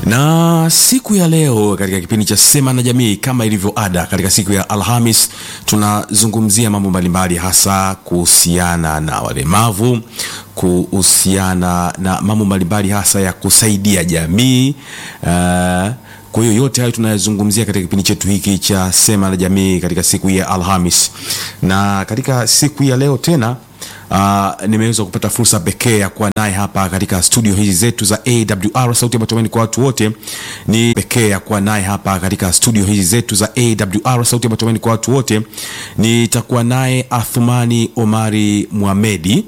na siku ya leo katika kipindi cha Sema na Jamii, kama ilivyo ada, katika siku ya Alhamis tunazungumzia mambo mbalimbali, hasa kuhusiana na walemavu, kuhusiana na mambo mbalimbali, hasa ya kusaidia jamii uh, kwa hiyo yote hayo tunayazungumzia katika kipindi chetu hiki cha Sema na Jamii katika siku ya Alhamis, na katika siku ya leo tena Uh, nimeweza kupata fursa pekee ya kuwa naye hapa katika studio hizi zetu za AWR sauti ya matumaini kwa watu wote. Ni pekee ya kuwa naye hapa katika studio hizi zetu za AWR sauti ya matumaini kwa watu wote. Nitakuwa naye Athumani Omari Muhamedi